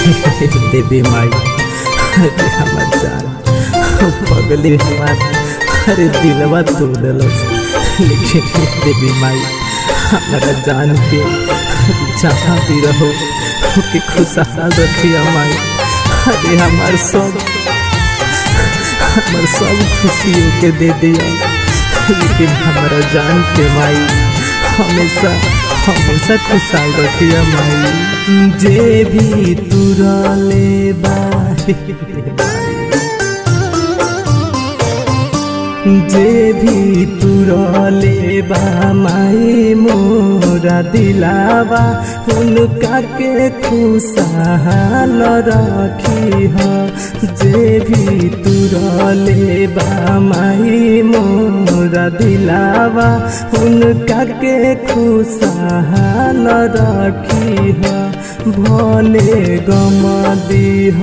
देवी माई अरे हमार जान पगली हमार अरे दिलवा तोड़ दिलस लेकिन देवी माई हमारा जान के जहाँ भी रहो के खुशहाल रखिए माई अरे हमार सब हमार सब खुशियों के दे दिया लेकिन हमारा जान के माई हमेशा हमेशा खुशहाल रखिए माई जे भी तुरले बाई जे भी तुरले बा माई मोरा दिलावा उनका के खुशहाल रखी हो जे भी तुरले बा माई मोरा दिलावा उनका के खुशहाल रखी हो भले गम दीह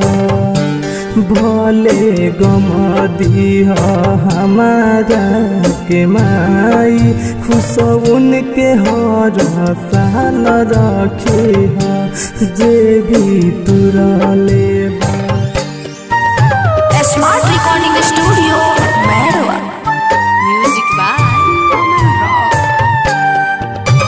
भले गम दीह हमारा के माई खुश उनके हर साल रखे जे भी तुरले बा smart recording studio Mairwa music by Aman rock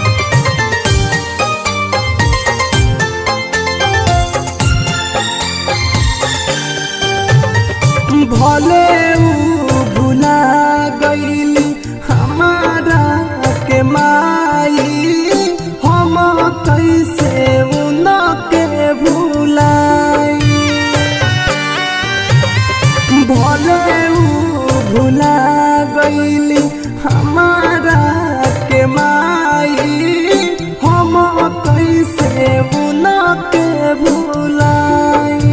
भले ऊ भुला गईली हमारा के माई हम कैसे उनके भुलाई भले ऊ भुला गईली हमारा के माई हम कैसे उनके भुलाई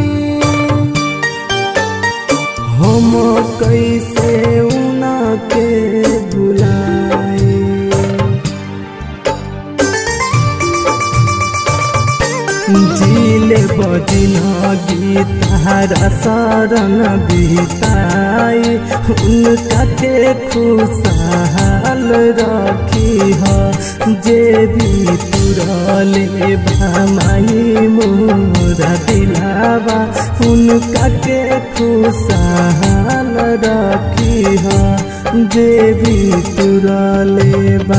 हम कैसे उनके भुलाए जिले बजिन गीतारा शरण बिताई उनका के खुशहाल रखी हो जे भी तुरले भामाई मोरा दिलावा उनका के खुशहाल रखी हो जे भी तुरले बा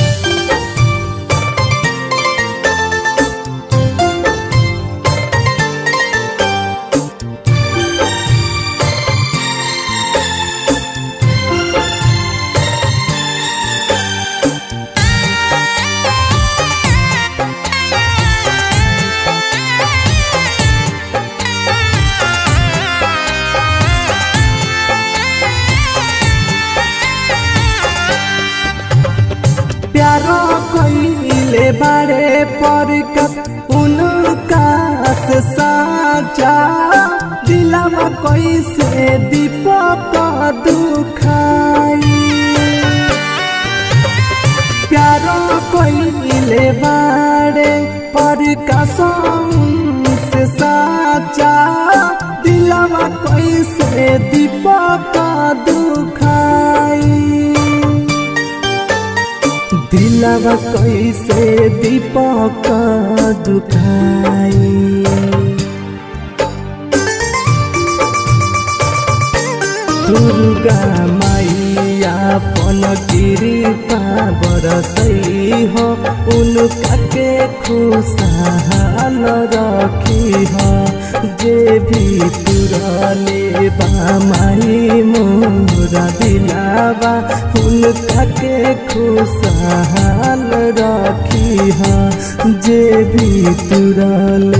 प्यारो कइले बारे पर कस उनका से साचा दिलवा कैसे दीपक दुखाई प्यारो कइले बारे पर कसम से साचा दिलवा कैसे दीपक दुखाई दिलवा कैसे दीपक दुखाई दुर्गा मैया पन कृपा बरसई हो उनका के खुशहाल रखी हो जे भी तुरले बा माई मोरा दिलावा उनका के खुशहाल रखी हो जे भी तुरले